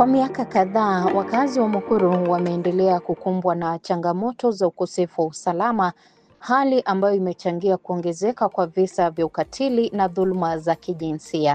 Kwa miaka kadhaa, wakazi wa Mukuru wameendelea kukumbwa na changamoto za ukosefu wa usalama, hali ambayo imechangia kuongezeka kwa visa vya ukatili na dhuluma za kijinsia.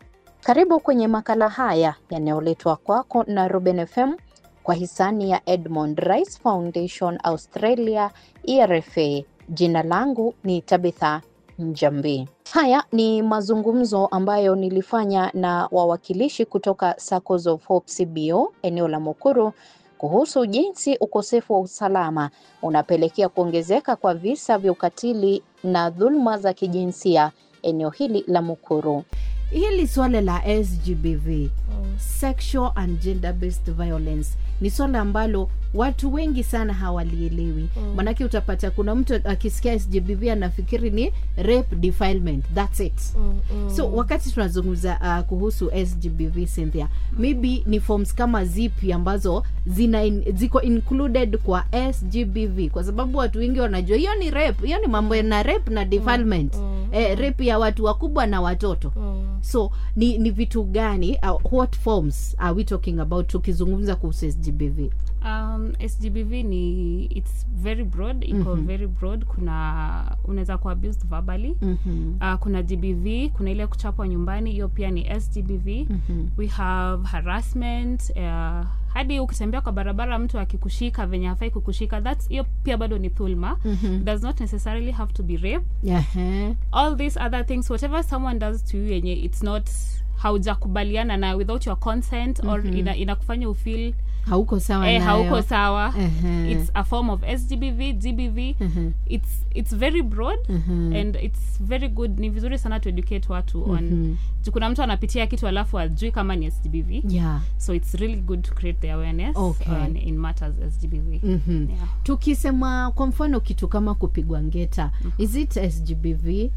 Karibu kwenye makala haya yanayoletwa kwako na Ruben FM kwa hisani ya Edmond Rice Foundation Australia, ERFA. Jina langu ni Tabitha Njambi. Haya ni mazungumzo ambayo nilifanya na wawakilishi kutoka Circles of Hope CBO eneo la Mukuru kuhusu jinsi ukosefu wa usalama unapelekea kuongezeka kwa visa vya ukatili na dhuluma za kijinsia eneo hili la Mukuru. Hili swala la SGBV, sexual and gender based violence, ni swala ambalo watu wengi sana hawalielewi mm. Manake utapata kuna mtu akisikia SGBV anafikiri ni rape defilement, that's it Mm, mm. so wakati tunazungumza uh, kuhusu SGBV Cynthia, maybe ni forms kama zipi ambazo zina in, ziko included kwa SGBV, kwa sababu watu wengi wanajua hiyo ni rape, hiyo ni mambo na rape na defilement mm, eh, rape ya watu wakubwa na watoto Mm. so ni ni vitu gani uh, what forms are we talking about tukizungumza kuhusu SGBV um, sgbv ni its very broad iko Mhm. very broad kuna unaweza kuwa abused verbally mm-hmm. uh, kuna gbv kuna ile kuchapwa nyumbani hiyo pia ni sgbv Mm-hmm. we have harassment uh, hadi ukitembea kwa barabara mtu akikushika venye hafai kukushika thats hiyo pia bado ni thulma Mm-hmm. does not necessarily have to be rape Uh-huh. all these other things whatever someone does to you yenye it's not haujakubaliana na without your consent or Mhm. ina, inakufanya ufeel hauko sawa eh, nayo. hauko sawa Uh-huh. it's a form of sgbv gbv Uh-huh. it's it's very broad Uh-huh. and it's very good ni vizuri sana to educate watu on Mhm. juu kuna mtu anapitia kitu alafu ajui kama ni sgbv yeah so it's really good to create the awareness Okay. on, in matters sgbv mm-hmm. yeah. tukisema kwa mfano kitu kama kupigwa ngeta is it sgbv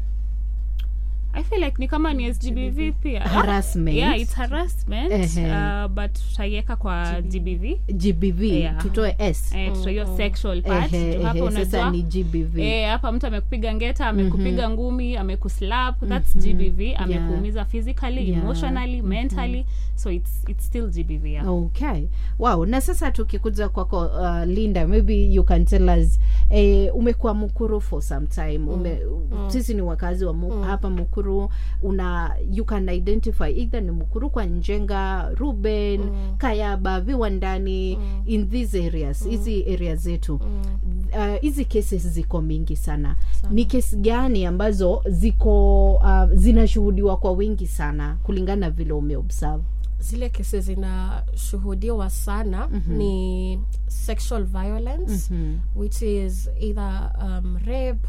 i feel like ni kama ni sgbv pia Harassment. yeah it's harassment Ehe. uh, but tutaiweka kwa gbv gbv Yeah. tutoe s eh, tutaiyo sexual part Ehe, Juu hapa ehe, sasa unajua ni gbv Eh, hapa mtu amekupiga ngeta amekupiga ngumi amekuslap thats gbv amekuumiza physically Yeah. emotionally mentally so it's, it's still gbv yeah. okay wow na sasa tukikuja kwako uh, linda maybe you can tell us eh, umekuwa mukuru for some time ume, sisi ni wakazi wa mu, hapa mukuru una you can identify either ni mukuru kwa njenga ruben kayaba viwandani in these areas hizi area zetu uh, hizi cases ziko mingi sana ni kesi gani ambazo ziko uh, zinashuhudiwa kwa wingi sana kulingana na vile umeobserve zile kesi zinashuhudiwa sana mm-hmm. ni sexual violence Mhm. which is either um, rape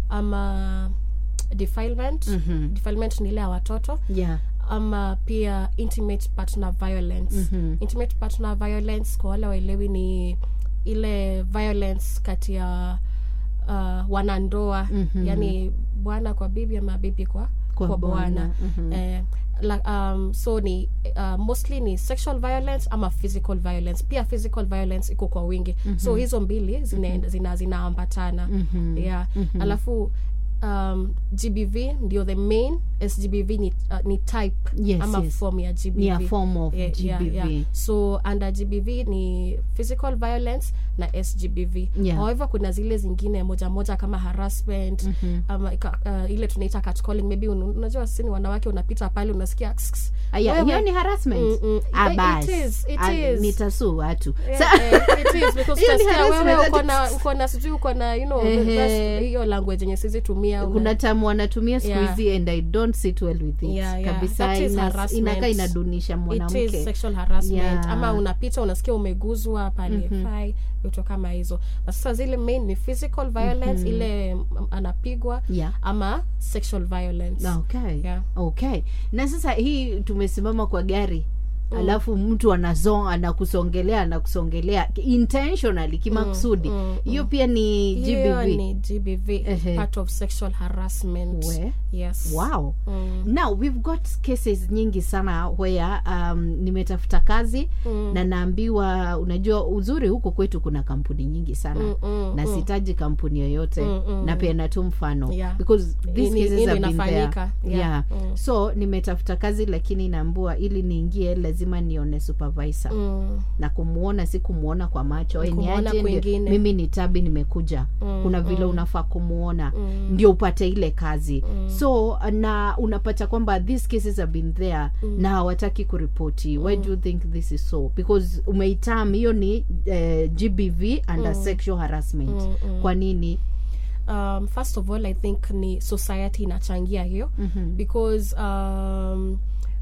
ama defilement Mhm. defilement ni ile ya watoto yeah ama pia intimate partner violence Mhm. intimate partner violence kwa wale waelewi ni ile violence kati ya uh, wanandoa Mhm. yani bwana kwa bibi ama bibi kwa, Kwa kwa bwana bwana. Mhm. eh, la, um, so ni uh, mostly ni sexual violence ama physical violence pia physical violence iko kwa wingi mm-hmm. so hizo mbili zinaambatana zina, zinaambatana Mhm. yeah Mhm. alafu um, gbv ndio the main sgbv ni, uh, ni type Yes, ama yes. form ya gbv Ni a form of Yeah, yeah, GBV. yeah. so under gbv ni physical violence na sgbv Yeah. however kuna zile zingine moja moja kama harassment Mhm. ama ika- uh, ile tunaita catcalling maybe un- unajua sisi ni wanawake unapita pale unasikia "Ks, ks." Aya, Wewe- hiyo ni harassment Mm, mm. Ah, It- bas. it is, it Ah, is. nitasuu watu Yeah, Sa- eh, it is, because Hiyo ni utasikia wewe harassment. uko na uko na sijui uko na you know Ehe. that's- hiyo language yenye sisi tumia una- kuna tamu wanatumia siku Yeah. hizi and i don't sit well with it Yeah, yeah. kabisa That is ina, harassment. inakaa inadunisha it is mwanamke sexual harassment Yeah. ama unapita unasikia umeguzwa pale fai vitu kama hizo na sasa zile main ni physical violence ile mm, anapigwa Yeah. ama sexual violence okay Yeah. okay na sasa hii tumesimama kwa gari alafu mtu anazo anakusongelea anakusongelea intentionally kimakusudi mm, hiyo pia ni hiyo gbv ni gbv Ehe. part of sexual harassment We. yes wow Mm. now we've got cases nyingi sana where um, nimetafuta kazi Mm. na naambiwa unajua uzuri huku kwetu kuna kampuni nyingi sana Mm, mm, na mm. sitaji kampuni yoyote Mm, mm, napeana tu mfano Yeah. because these Ini- cases ini have been there inafanyika. yeah, Yeah. Mm. so nimetafuta kazi lakini naambua ili niingie lazima lazima nione supervisor mm, na kumuona si kumuona kwa macho "Eh, Kumuona niaje, ndio- kwingine." mimi ni tabi nimekuja Mm, kuna vile mm. unafaa kumuona Mm. ndio upate ile kazi so na unapata kwamba these cases have been there na hawataki kuripoti why do you think this is so because umeitam hiyo ni eh, gbv under sexual harassment Mm, mm. kwa nini um, first of all i think ni society inachangia hiyo Mhm. because um,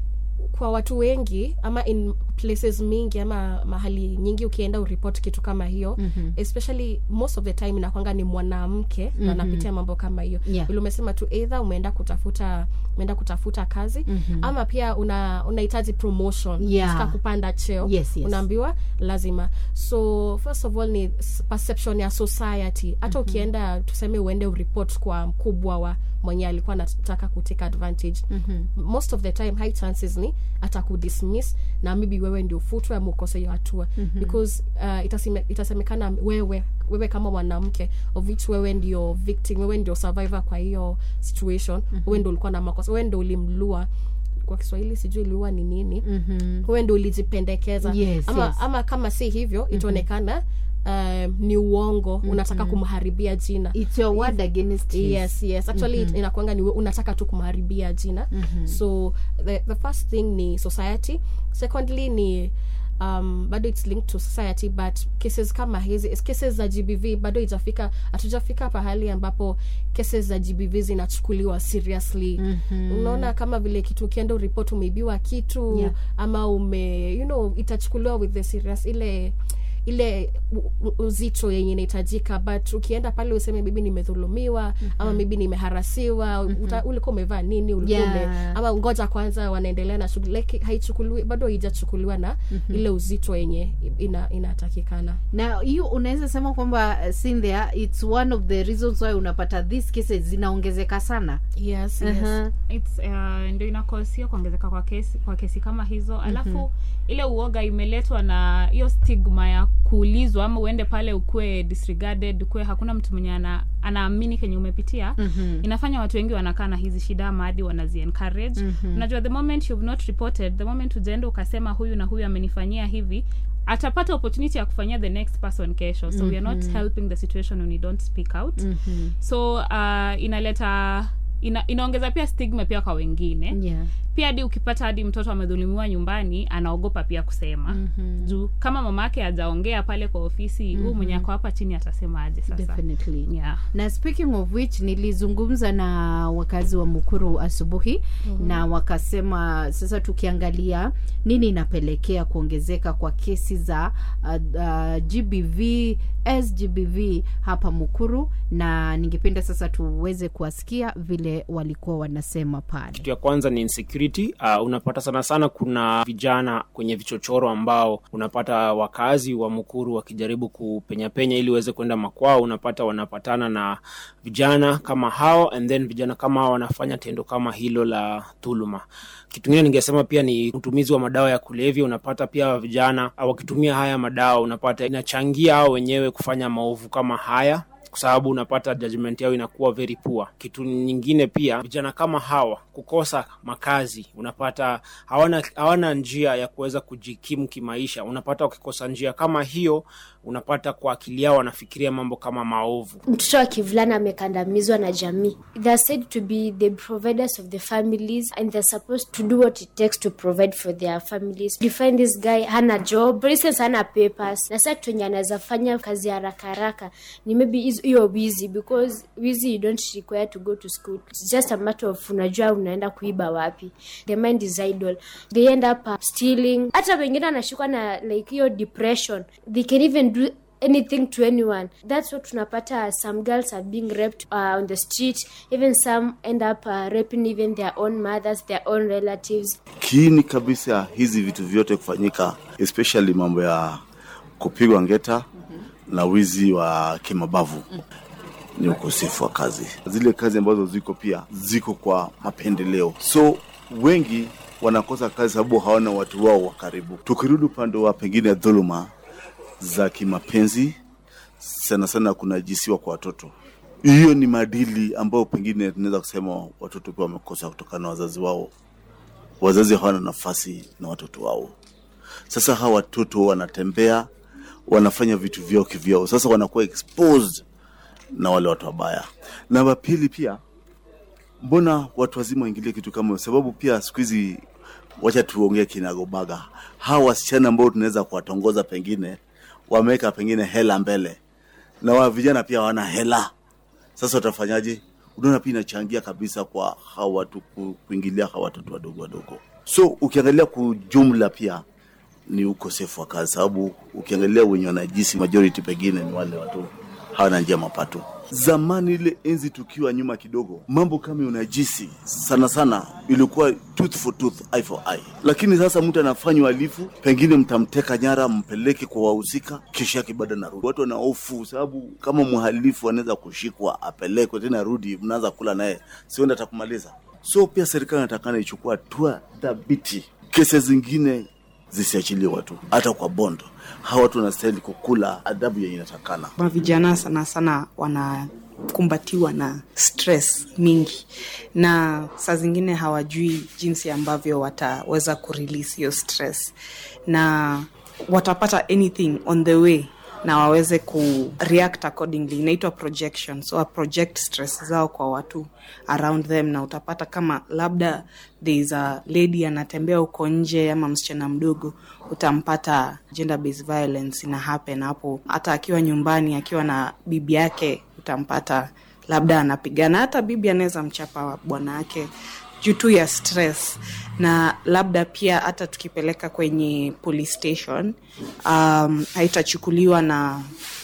kwa watu wengi ama in places mingi ama mahali nyingi ukienda uripot kitu kama hiyo Mhm. especially most of the time inakwanga ni mwanamke na anapitia mambo kama hiyo Yeah. vile umesema tu either umeenda kutafuta umeenda kutafuta kazi Mhm. ama pia una unahitaji promotion Yeah. unataka kupanda cheo Yes, yes. unaambiwa lazima so first of all ni s- perception ya society hata ukienda tuseme uende uripot kwa mkubwa wa mwenye alikuwa anataka kutake advantage Mhm. most of the time high chances ni atakudismiss na maybe wewe ndio ufutwe ama ukose hiyo hatua mm-hmm. because uh, itaseme, itasemekana wewe wewe kama mwanamke of which wewe ndio victim wewe ndio survivor kwa hiyo situation mm-hmm. wewe ndio ulikuwa na makosa wewe ndio ulimlua kwa kiswahili sijui liua ni nini Mhm. wewe ndio ulijipendekeza Yes, ama, yes. ama kama si hivyo itaonekana um, ni uongo unataka kumharibia jina it's your word against his. yes yes actually mm-hmm. inakwanga ni we- unataka tu kumharibia jina mm-hmm. so the, the first thing ni society secondly ni um, bado its linked to society but cases kama hizi cases za gbv bado ijafika hatujafika pahali ambapo cases za gbv zinachukuliwa seriously mm-hmm. unaona kama vile kitu ukienda uripot umeibiwa kitu Yeah. ama ume you know itachukuliwa with the serious ile ile u- u- uzito yenye inahitajika but ukienda pale useme bibi nimedhulumiwa mm-hmm. ama maybe nimeharasiwa mm-hmm. ulikuwa umevaa nini ulikuwa Yeah. ume, ama ngoja kwanza wanaendelea na shughuli like, haichukuliwi bado haijachukuliwa na mm-hmm. ile uzito yenye ina, inatakikana na hiyo unaweza sema kwamba uh, Cynthia, it's one of the reasons why unapata these cases zinaongezeka sana yes, yes. Mhm. It's, uh, ndio inakosia kuongezeka kwa kesi kwa kesi kama hizo alafu ile uoga imeletwa na hiyo stigma ya kuulizwa ama uende pale ukuwe disregarded ukuwe hakuna mtu mwenye ana, anaamini kenye umepitia Mhm. inafanya watu wengi wanakaa na hizi shida ama hadi wanazi encourage unajua the moment you've not reported the moment ujaenda ukasema huyu na huyu amenifanyia hivi atapata opportunity ya kufanyia the next person kesho so we are not helping the situation when you don't speak out Mhm. so uh, inaleta ina, inaongeza pia stigma pia kwa wengine Yeah. pia hadi ukipata hadi mtoto amedhulumiwa nyumbani anaogopa pia kusema Mhm. juu kama mama yake hajaongea pale kwa ofisi huu mwenye ako hapa chini atasema aje sasa Definitely. yeah. na speaking of which nilizungumza na wakazi wa mukuru asubuhi mm-hmm. na wakasema sasa tukiangalia nini inapelekea kuongezeka kwa kesi za uh, uh, gbv sgbv hapa mukuru na ningependa sasa tuweze kuwasikia vile walikuwa wanasema pale kitu ya kwanza ni insecurity uh, unapata sana sana kuna vijana kwenye vichochoro ambao unapata wakazi wa mukuru wakijaribu kupenyapenya ili uweze kwenda makwao unapata wanapatana na vijana kama hao and then vijana kama hao wanafanya tendo kama hilo la dhuluma kitu ingine ningesema pia ni utumizi wa madawa ya kulevya unapata pia vijana ah, wakitumia haya madawa unapata inachangia hao wenyewe kufanya maovu kama haya kwa sababu unapata judgment yao inakuwa very poor. Kitu nyingine pia, vijana kama hawa kukosa makazi, unapata hawana hawana njia ya kuweza kujikimu kimaisha. Unapata wakikosa njia kama hiyo, unapata kwa akili yao wanafikiria mambo kama maovu. mtoto wa kivulana amekandamizwa na jamii they are said to be the providers of the families and they're supposed to do what it takes to provide for their families you find this guy hana job for instance hana papers na saa kitu enye anaweza fanya kazi haraka haraka ni maybe hizo- hiyo wizi because wizi you don't require to go to school it's just a matter of unajua unaenda kuiba wapi the mind is idle they end up uh, stealing hata wengine wanashikwa na like hiyo depression they can even do anything to anyone that's what tunapata some girls are being raped uh, on the street even some end up uh, raping even their own mothers their own relatives kiini kabisa hizi vitu vyote kufanyika especially mambo ya kupigwa ngeta na wizi wa kimabavu ni ukosefu wa kazi zile kazi ambazo ziko pia ziko kwa mapendeleo so wengi wanakosa kazi sababu hawana watu wao wa karibu tukirudi upande wa pengine dhuluma za kimapenzi sana sana kunajisiwa kwa watoto hiyo ni maadili ambayo pengine tunaweza kusema watoto pia wamekosa kutokana na wazazi wao wazazi hawana nafasi na watoto wao Sasa hawa watoto wanatembea, wanafanya vitu vyao kivyao, sasa wanakuwa exposed na wale watu wabaya. Na wa pili pia, mbona watu wazima waingilie kitu kama hiyo? Sababu pia siku hizi, wacha tuongee kinagobaga, hawa wasichana ambao tunaweza kuwatongoza, pengine wameweka pengine hela mbele, na wa vijana pia hawana hela. Sasa watafanyaje? Unaona, pia inachangia kabisa kwa hawa watu ku- kuingilia hawa watoto wadogo wadogo. So ukiangalia kwa jumla pia ni ukosefu wa kazi, sababu ukiangalia wenye wanajisi majority pengine ni wale watu hawana njia mapato. Zamani ile enzi tukiwa nyuma kidogo, mambo kama unajisi sana sana ilikuwa tooth for tooth, eye for eye, lakini sasa mtu anafanya uhalifu, pengine mtamteka nyara, mpeleke kwa wahusika, kisha yake bado narudi. Watu wana hofu, sababu kama mhalifu anaweza kushikwa apelekwe tena rudi, mnaanza kula naye, sienda atakumaliza. So pia serikali inatakana ichukua hatua dhabiti, kesi zingine zisiachilie watu hata kwa bondo. Hawa watu wanastahili kukula adhabu yenye inatakana. mavijana sana sana wanakumbatiwa na stress mingi na saa zingine hawajui jinsi ambavyo wataweza kurelease hiyo stress na watapata anything on the way na waweze ku react accordingly inaitwa projection so wa project stress zao kwa watu around them na utapata kama labda there is a lady anatembea huko nje ama msichana mdogo utampata gender based violence ina happen hapo hata akiwa nyumbani akiwa na bibi yake utampata labda anapigana hata bibi anaweza mchapa bwana yake juu tu ya stress na labda pia hata tukipeleka kwenye police station um, haitachukuliwa na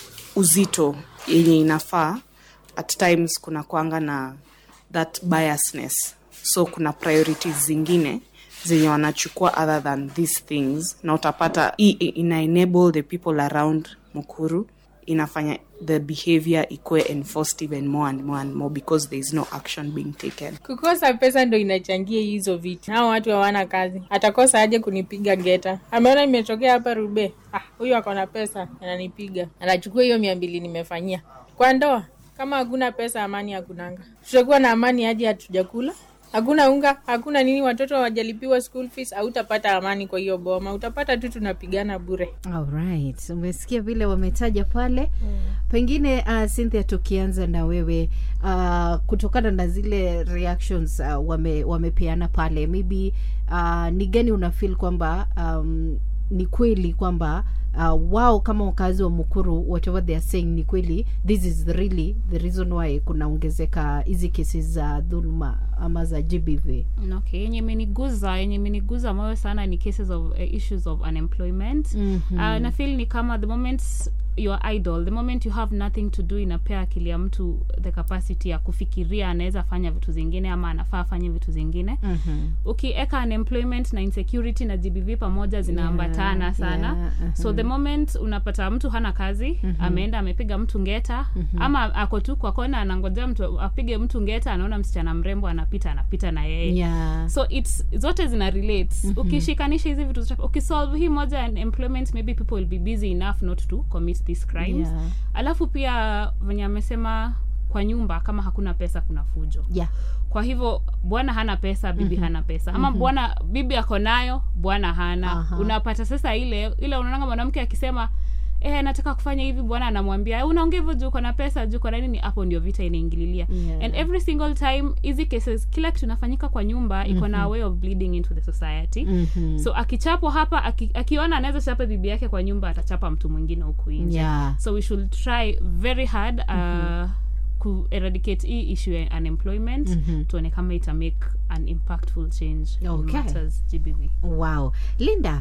uzito yenye inafaa at times kuna kwanga na that biasness so kuna priorities zingine zenye wanachukua other than these things na utapata hii i- ina enable the people around mukuru inafanya the behavior ikuwe enforced even more and more and more because there is no action being taken kukosa pesa ndo inachangia hizo vitu hao watu hawana kazi atakosa aje kunipiga geta ameona imetokea hapa rube ah, huyu ako na pesa ananipiga anachukua hiyo mia mbili nimefanyia kwa ndoa kama hakuna pesa amani hakunanga tutakuwa na amani aje hatujakula hakuna unga hakuna nini watoto hawajalipiwa school fees hautapata amani kwa hiyo boma utapata tu tunapigana bure Alright, umesikia vile wametaja pale mm. Pengine uh, Cynthia, tukianza na wewe uh, kutokana na zile reactions uh, wame, wamepeana pale maybe uh, ni gani unafeel kwamba um, ni kweli kwamba uh, wao kama wakazi wa Mukuru whatever they are saying ni kweli, this is really the reason why kunaongezeka hizi kesi za dhuluma ama za GBV. okay yenye imeniguza yenye imeniguza moyo sana ni cases of uh, issues of unemployment Mhm. uh, na feel ni kama the moment you're idle the moment you have nothing to do inapea akili ya mtu the capacity ya kufikiria anaweza fanya vitu zingine ama anafaa afanye vitu zingine Mhm. ukieka unemployment na insecurity na gbv pamoja zinaambatana Yeah, sana yeah, so the moment unapata mtu hana kazi ameenda amepiga mtu ngeta ama ako tu kwa kona anangojea mtu apige mtu ngeta anaona msichana mrembo anapita anapita na yeye Yeah. so it's zote zina relate ukishikanisha hizi vitu zote ukisolve hii moja and employment maybe people will be busy enough not to commit these crimes Yeah. alafu pia venye amesema kwa nyumba kama hakuna pesa kuna fujo Yeah. kwa hivyo bwana hana pesa bibi hana pesa ama bwana bibi ako nayo bwana hana Aha. unapata sasa ile ile unaonanga mwanamke akisema eh, nataka kufanya hivi bwana anamwambia "Eh, unaongea hivyo juu uko na pesa juu uko na nini hapo ndio vita inaingililia Yeah. and every single time hizi cases kila kitu inafanyika kwa nyumba iko na way of bleeding into the society Mhm. so akichapwa hapa aki, akiona anaweza chapa bibi yake kwa nyumba atachapa mtu mwingine huku nje Yeah. so we should try very hard uh, ku eradicate hii issue ya unemployment Mhm. tuone kama ita make an impactful change in Okay. matters gbv wow linda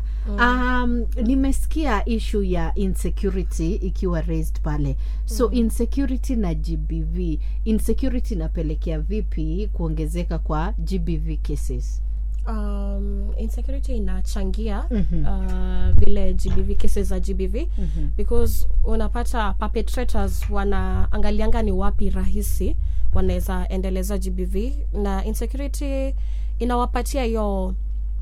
um, nimesikia ishu ya insecurity ikiwa raised pale so insecurity na gbv insecurity inapelekea vipi kuongezeka kwa gbv cases um, insecurity inachangia Mhm. uh, vile gbv cases za gbv Mhm. because unapata perpetrators wanaangalianga ni wapi rahisi wanaweza endeleza gbv na insecurity inawapatia hiyo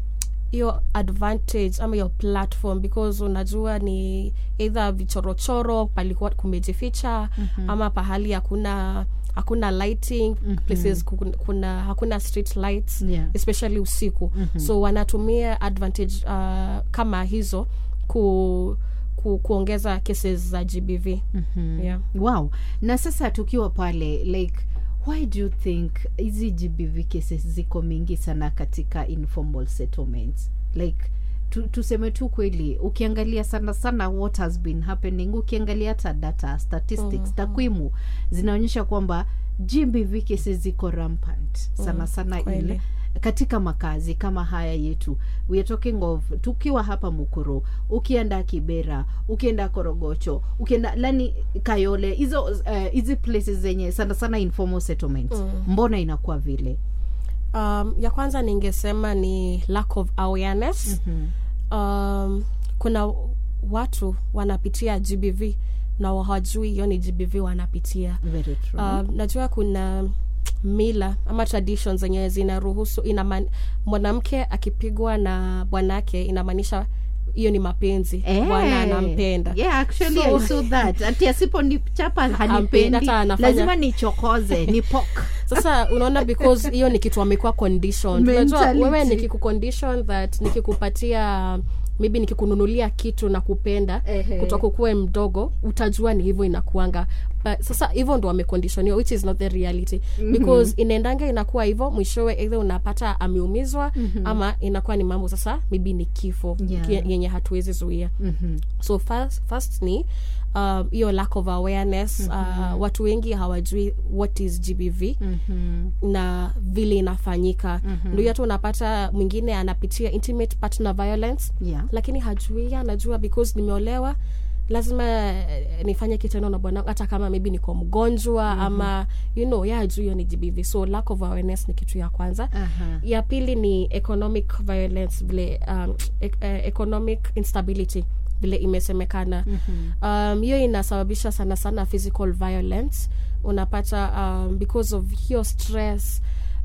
hiyo advantage ama hiyo platform because unajua ni either vichorochoro palikuwa kumejificha mm-hmm. ama pahali hakuna hakuna lighting mm-hmm. places kuna, kuna hakuna street lights Yeah. especially usiku mm-hmm. so wanatumia advantage uh, kama hizo ku, ku, kuongeza cases za gbv mm-hmm. yeah. wow na sasa tukiwa pale like why do you think hizi gbv cases ziko mingi sana katika informal settlements like tu, tuseme tu kweli ukiangalia sana sana what has been happening ukiangalia hata data statistics mm-hmm. takwimu zinaonyesha kwamba gbv cases ziko rampant sana sana kweli. ile katika makazi kama haya yetu we are talking of tukiwa hapa mukuru ukienda kibera ukienda korogocho ukienda lani kayole hizo eh, hizi uh, places zenye sana sana informal settlements mm. mbona inakuwa vile um, ya kwanza ningesema ni lack of awareness mm-hmm. um, kuna watu wanapitia gbv na hawajui hiyo ni gbv wanapitia very true um, najua kuna mila ama traditions zenye zinaruhusu inaman, mwanamke akipigwa na bwanake inamaanisha hiyo ni mapenzi Eh, bwana anampenda yeah, actually So- I saw that ati asiponichapa Hampendi, hanipendi hata anafanya- lazima nichokoze ni pok sasa unaona because hiyo ni kitu amekuwa conditioned unajua Mentality. wewe nikikucondition that nikikupatia maybe nikikununulia kitu na kupenda Ehe. kutoka ukuwe mdogo utajua ni hivyo inakuanga but sasa hivyo ndo wamekondishoniwa which is not the reality because inaendanga inakuwa hivyo mwishowe either unapata ameumizwa ama inakuwa ni mambo sasa maybe ni kifo Yeah. ki- yenye hatuwezi zuia so first, first ni um, hiyo lack of awareness uh, watu wengi hawajui what is gbv na vile inafanyika mm-hmm. ndio hata unapata mwingine anapitia intimate partner violence Yeah. lakini hajui anajua because nimeolewa lazima eh, nifanye kitendo na bwana hata kama maybe niko mgonjwa mm-hmm. ama you know ya hajui hiyo ni gbv so lack of awareness ni kitu ya kwanza Aha. ya pili ni economic violence vile um, e- eh, economic instability vile imesemekana mm-hmm. um, hiyo inasababisha sana sana physical violence unapata um, because of hiyo stress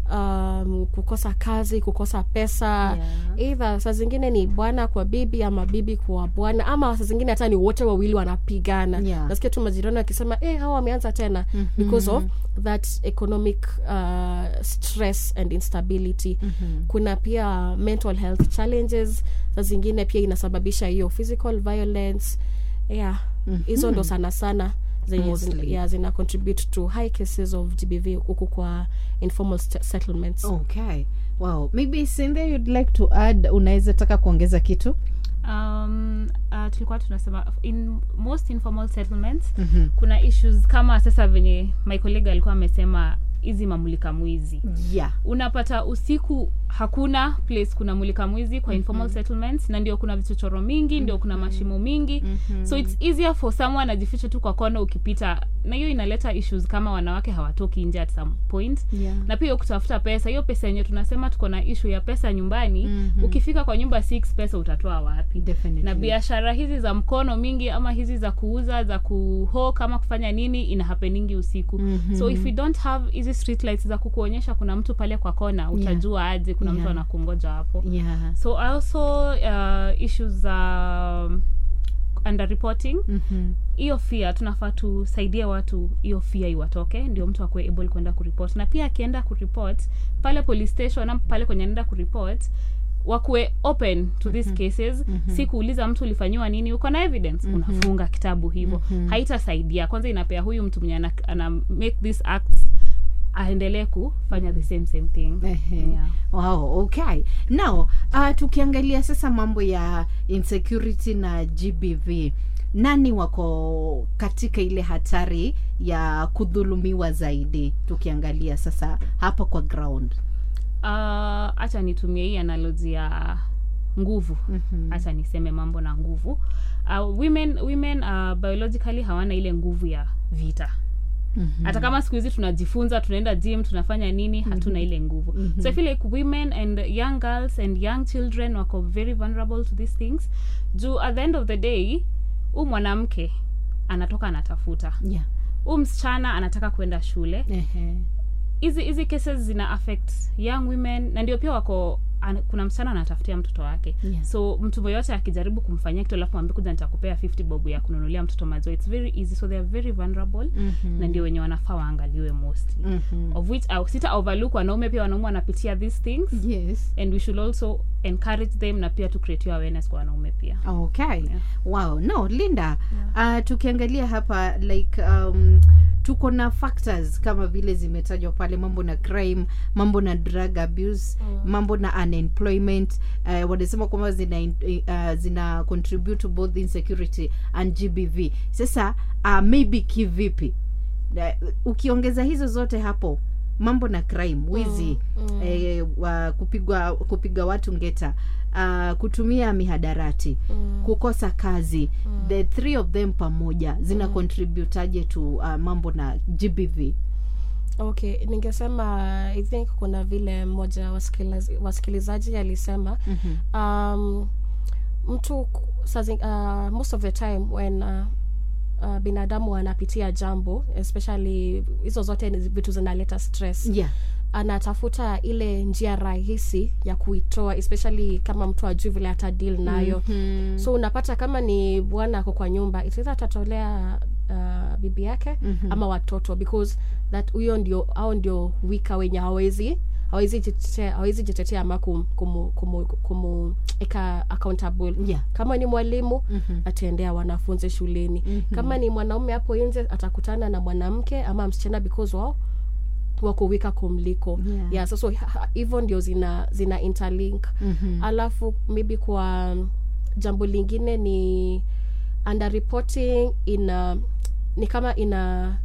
um, kukosa kazi kukosa pesa Yeah. either saa zingine ni bwana kwa bibi ama bibi kwa bwana ama saa zingine hata ni wote wawili wanapigana Yeah. nasikia tu majirani wakisema eh, hawa wameanza tena mm-hmm. because of that economic uh, stress and instability mm-hmm. kuna pia mental health challenges saa zingine pia inasababisha hiyo physical violence yeah hizo mm-hmm. ndo sana sana zenye Mostly. zina, yeah, zina contribute to high cases of gbv huku kwa informal st- settlements okay wow maybe Cynthia you'd like to add unaweza taka kuongeza kitu um, uh, tulikuwa tunasema in most informal settlements Mhm. kuna issues kama sasa venye my colleague alikuwa amesema hizi mamulika mwizi yeah unapata usiku hakuna place kuna mulika mwizi kwa informal settlements na ndio kuna vichochoro mingi ndio kuna mashimo mingi so it's easier for someone ajifiche tu kwa kona ukipita na hiyo inaleta issues kama wanawake hawatoki nje at some point Yeah. na pia hiyo kutafuta pesa hiyo pesa yenye tunasema tuko na issue ya pesa nyumbani Mhm. ukifika kwa nyumba six pesa utatoa wapi Definitely. na biashara hizi za mkono mingi ama hizi za kuuza za kuho kama kufanya nini ina hapeningi usiku Mhm. so if we don't have hizi street lights za kukuonyesha kuna mtu pale kwa kona utajua aje kuna mtu Yeah. anakungoja hapo yeah so also uh, issues za um, underreporting Mhm. hiyo fia tunafaa tusaidie watu hiyo fia iwatoke ndio mtu akuwe able kwenda kuripot na pia akienda kuripot pale police station ama pale kwenye anaenda kuripot wakuwe open to these cases si kuuliza mtu ulifanyiwa nini uko na evidence unafunga kitabu hivyo haitasaidia kwanza inapea huyu mtu mwenye ana, ana make these acts aendelee kufanya the same same thing Ehe. yeah. wow okay now uh, tukiangalia sasa mambo ya insecurity na gbv nani wako katika ile hatari ya kudhulumiwa zaidi tukiangalia sasa hapa kwa ground hacha nitumie hii analoji ya nguvu hacha niseme mambo na nguvu uh, women, women uh, biologically hawana ile nguvu ya vita hata kama siku hizi tunajifunza tunaenda gym tunafanya nini hatuna ile nguvu so i feel like women and young girls and young children wako very vulnerable to these things juu at the end of the day huu mwanamke anatoka anatafuta yeah. huu msichana anataka kwenda shule Ehe. hizi hizi cases zina affect young women na ndio pia wako ana, kuna msichana anatafutia mtoto wake Yeah. so mtu yoyote akijaribu kumfanyia kitu alafu mwambie kuja nitakupea 50 bob ya kununulia mtoto maziwa it's very easy so they are very vulnerable Mhm. na ndio wenye wanafaa waangaliwe mostly Mhm. of which uh, sita overlook wanaume pia wanaume wanapitia these things yes and we should also encourage them na pia to create hiyo awareness kwa wanaume pia okay Yeah. wow no linda uh, tukiangalia hapa like um, tuko na factors kama vile zimetajwa pale mambo na crime mambo na drug abuse mm. mambo na unemployment uh, wanasema kwamba zina, uh, zina contribute to both insecurity and gbv sasa uh, maybe kivipi uh, ukiongeza hizo zote hapo mambo na crime wizi mm, mm. Eh, wa, kupigwa kupiga watu ngeta uh, kutumia mihadarati mm. kukosa kazi mm. the three of them pamoja zina mm. contributaje to uh, mambo na gbv okay ningesema i think kuna vile mmoja wasikiliz- wasikilizaji alisema mm-hmm. um, mtu ku- sazi, uh, most of the time when uh, uh, binadamu anapitia jambo especially hizo zote ni vitu zinaleta stress yeah anatafuta ile njia rahisi ya kuitoa especially kama mtu ajui vile hata deal nayo Mhm. so unapata kama ni bwana ako kwa nyumba itaeza atatolea uh, bibi yake Mhm. ama watoto because that huyo ndio au ndio wika wenye hawezi hawezi jitetea hawezi jitetea ama kum, kumu, kumu, kumu eka accountable yeah kama ni mwalimu Mhm. ataendea wanafunzi shuleni Mhm. kama ni mwanaume hapo nje atakutana na mwanamke ama msichana because wao wako wika kumliko Yeah. yeah, so, so ha- hivyo ndio zina zina interlink Mhm. alafu maybe kwa um, jambo lingine ni underreporting ina ni kama ina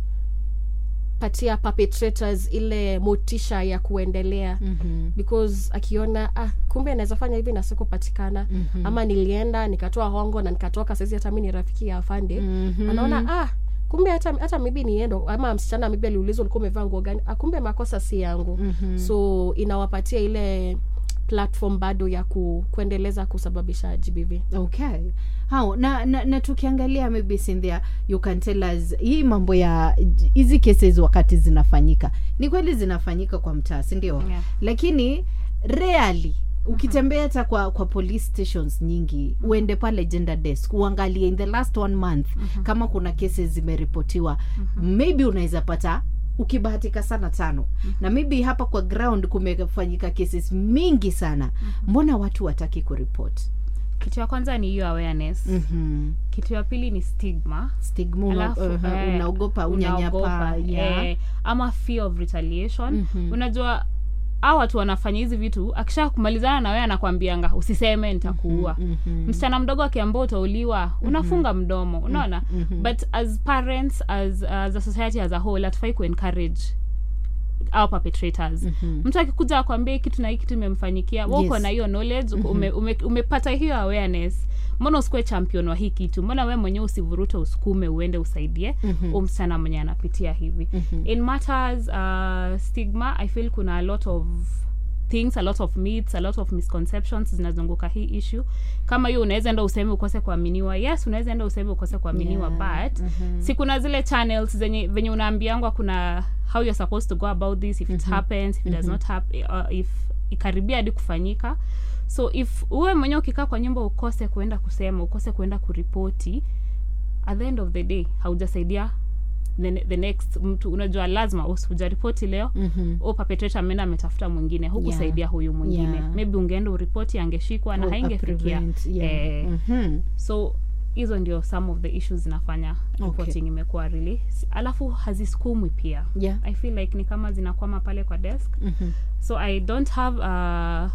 patia perpetrators ile motisha ya kuendelea Mhm. because akiona ah, kumbe anaweza fanya hivi na sikupatikana Mhm. ama nilienda nikatoa hongo na nikatoka saizi hata mi ni rafiki ya afande Mhm. anaona ah kumbe hata hata mibi niendo ama msichana mibi aliulizwa ulikuwa umevaa nguo gani ah, kumbe makosa si yangu Mhm. so inawapatia ile platform bado ya ku, kuendeleza kusababisha gbv okay hao na, na, na tukiangalia maybe Cynthia, you can tell us hii mambo ya hizi cases wakati zinafanyika ni kweli zinafanyika kwa mtaa si ndio Yeah. lakini rarely ukitembea hata kwa kwa police stations nyingi uende pale gender desk uangalie in the last one month kama kuna cases zimeripotiwa maybe unaweza pata ukibahatika sana tano na maybe hapa kwa ground kumefanyika cases mingi sana mbona watu wataki kuripot kitu ya kwanza ni hiyo awareness mm-hmm. kitu ya pili ni stigma stigma una, Alafu, uh, eh, unaogopa unyanyapa unaogopa, yeah. eh, ama fear of retaliation Mhm. unajua a watu wanafanya hizi vitu akisha kumalizana na wewe anakwambianga usiseme nitakuua Mhm. msichana mdogo akiambia utauliwa unafunga mdomo unaona Mhm. but as parents as, as a society as a whole hatufai kuencourage our perpetrators Mhm. mtu akikuja akwambia hii kitu na hii kitu imemfanyikia yes. uko Yes. na hiyo knowledge ume, ume, umepata hiyo awareness mbona usikuwe champion wa hii kitu mbona we mwenyewe usivurute usukume uende usaidie Mhm. mm msichana mwenye anapitia hivi Mhm. in matters uh, stigma i feel kuna a lot of things a lot of myths a lot of misconceptions zinazunguka hii issue kama hiyo unaweza enda useme ukose kuaminiwa yes unaweza enda useme ukose kuaminiwa Yeah. but Mhm. si kuna zile channels zenye venye unaambiangwa kuna how you're supposed to go about this if it happens if it does not happen uh, if ikaribia hadi kufanyika so if uwe mwenyewe ukikaa kwa nyumba ukose kuenda kusema ukose kuenda kuripoti at the end of the day haujasaidia the, ne- the next mtu unajua lazima usijaripoti leo Mhm. o perpetrator ameenda ametafuta mwingine hukusaidia huyu mwingine Yeah. maybe ungeenda uripoti angeshikwa na Oh, haingefikia prevent, yeah. eh, Mhm. so hizo ndio some of the issues zinafanya reporting imekuwa really alafu hazisukumwi pia Yeah. i feel like ni kama zinakwama pale kwa desk Mhm. so i don't have uh,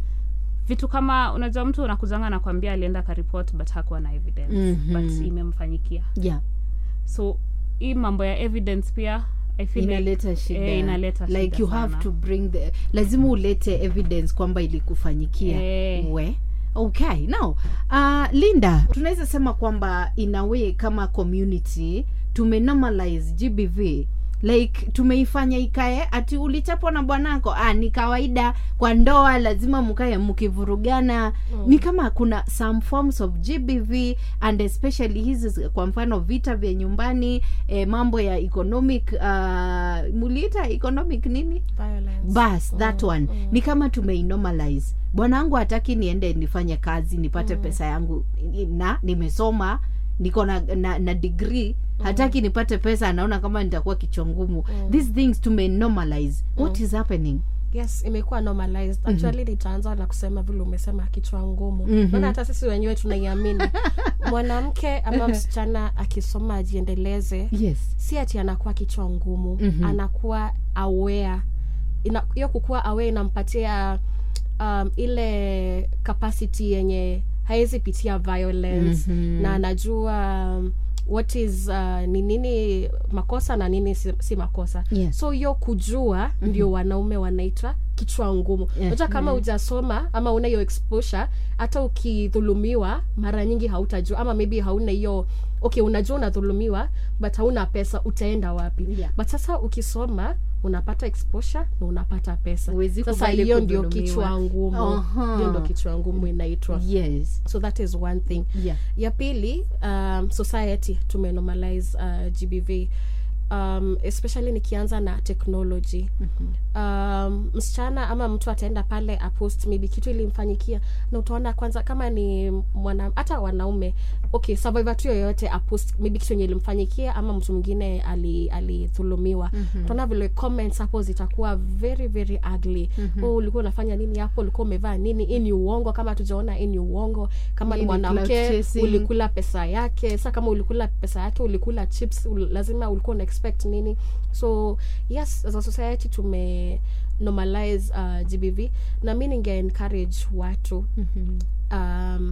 vitu kama unajua mtu unakuzanga anakwambia alienda karipot but hakuwa na evidence Mhm. but imemfanyikia yeah so hii mambo ya evidence pia i feel like, inaleta shida eh, inaleta like shida you have sana. to bring the lazima ulete evidence kwamba ilikufanyikia Eh. we okay now uh, linda tunaweza sema kwamba in a way kama community tumenormalize gbv like tumeifanya ikae ati ulichapwa na bwanako ah, ni kawaida kwa ndoa lazima mkae mkivurugana mm. ni kama kuna some forms of gbv and especially hizi kwa mfano vita vya nyumbani eh, mambo ya economic uh, muliita economic nini Violence. bas that one ni kama tumeinormalize bwanangu hataki niende nifanye kazi nipate mm. pesa yangu na nimesoma niko na, na, na degree hataki nipate pesa anaona kama nitakuwa kichwa ngumu mm. these things tume normalize what is happening yes imekuwa normalized actually nitaanza na kusema vile umesema kichwa ngumu Mhm. maana hata sisi wenyewe tunaiamini mwanamke ama msichana akisoma ajiendeleze yes si ati anakuwa kichwa ngumu Mhm. anakuwa aware Ina- hiyo kukuwa aware inampatia um, ile capacity yenye hawezi pitia violence Mhm. na anajua um, what is uh, ni nini makosa na nini si, si makosa Yes. so hiyo kujua ndio wanaume wanaita kichwa ngumu Yeah. hata kama hujasoma ama una hiyo exposure hata ukidhulumiwa mara nyingi hautajua ama maybe hauna hiyo okay unajua unadhulumiwa but hauna pesa utaenda wapi Yeah. but sasa ukisoma unapata exposure na unapata pesa Huwezi sasa kubali hiyo ndio kudhulumiwa. kichwa ngumu Aha. hiyo ndio kichwa ngumu inaitwa yes so that is one thing yeah ya pili um, society tumenormalize uh, gbv um, especially nikianza na technology um, msichana ama mtu ataenda pale apost maybe kitu ilimfanyikia na utaona kwanza kama ni mwana hata wanaume okay survivor tu yoyote apost maybe kitu enye ilimfanyikia ama mtu mwingine ali- alidhulumiwa mm-hmm. utaona vile comments hapo zitakuwa very very ugly mm-hmm. oh, ulikuwa unafanya nini hapo ulikuwa umevaa nini hii ni uongo kama tujaona hii ni uongo kama Hii ni ni clout mwanamke chasing. ulikula pesa yake sa kama ulikula pesa yake ulikula chips ul, lazima ulikuwa una expect nini so yes as a society tume normalize uh, gbv na mi ninge encourage watu um,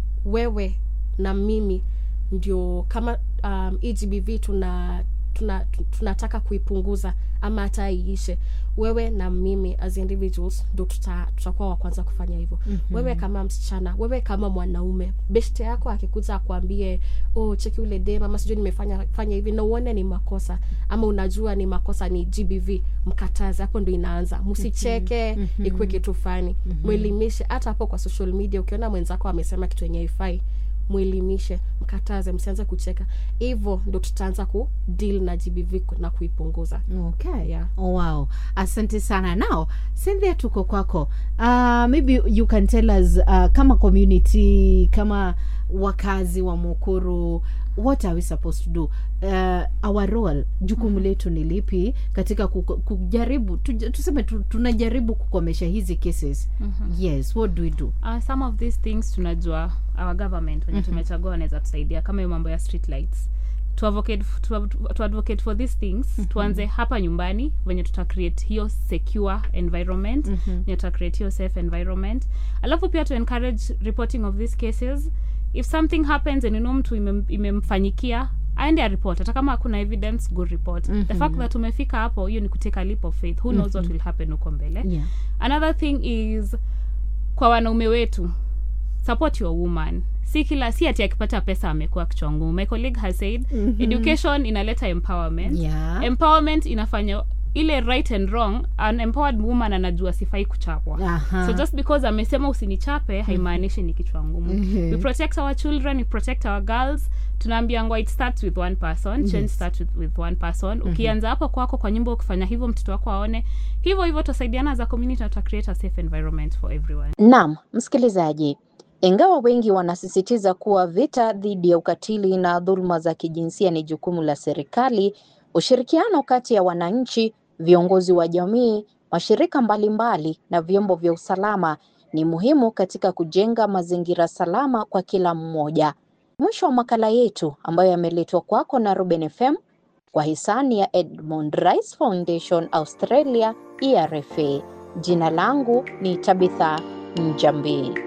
wewe na mimi ndio kama um, hii gbv tuna tuna tu- tunataka kuipunguza ama hata iishe wewe na mimi as individuals ndo tuta, tutakuwa wa kwanza kufanya hivyo mm-hmm. wewe kama msichana wewe kama mwanaume beshte yako akikuja akwambie oh cheki ule dem ama sijui nimefanya fanya hivi na uone ni makosa ama unajua ni makosa ni gbv mkataze hapo ndo inaanza msicheke mm-hmm. ikuwe kitu fani mm-hmm. mwelimishe hata hapo kwa social media ukiona mwenzako amesema kitu yenye ifai mwelimishe mkataze msianze kucheka hivyo ndo tutaanza ku deal na gbv ku- na kuipunguza okay Yeah. oh, wow asante sana now cynthia tuko kwako uh, maybe you can tell us uh, kama community kama wakazi wa mukuru what are we supposed to do uh, our role jukumu letu ni lipi katika kuko- kujaribu tuj- tuseme tu, tunajaribu kukomesha hizi cases yes what do we do uh, some of these things tunajua our government wenye tumechagua wanaweza tusaidia kama hiyo mambo ya street lights to advocate, to, to advocate for these things tuanze hapa nyumbani venye tuta create hiyo secure environment mm-hmm. venye tuta create hiyo safe environment alafu pia to encourage reporting of these cases if something happens and you know mtu imem- imemfanyikia aende aripot hata kama hakuna evidence go report mm-hmm. the fact that umefika hapo hiyo ni kuteka a leap of faith who knows what will happen huko mbele yeah another thing is kwa wanaume wetu support your woman si kila si ati akipata pesa amekuwa kichwa ngumu my colleague has said mm-hmm. education inaleta empowerment Yeah. empowerment inafanya ile right and wrong an empowered woman anajua sifai kuchapwa Aha. so just because amesema usinichape haimaanishi ni kichwa ngumu we protect our children we protect our girls tunaambiangwa it starts with one person change starts with, with one person ukianza hapo kwako kwa nyumba ukifanya hivyo mtoto wako aone hivyo hivyo tutasaidiana as a community na tuta create a safe environment for everyone Naam, msikilizaji, ingawa wengi wanasisitiza kuwa vita dhidi ya ukatili na dhuluma za kijinsia ni jukumu la serikali, ushirikiano kati ya wananchi, viongozi wa jamii, mashirika mbalimbali na vyombo vya usalama ni muhimu katika kujenga mazingira salama kwa kila mmoja. Mwisho wa makala yetu ambayo yameletwa kwako na Ruben FM kwa hisani ya Edmund Rice Foundation Australia ERFA. Jina langu ni Tabitha Njambi.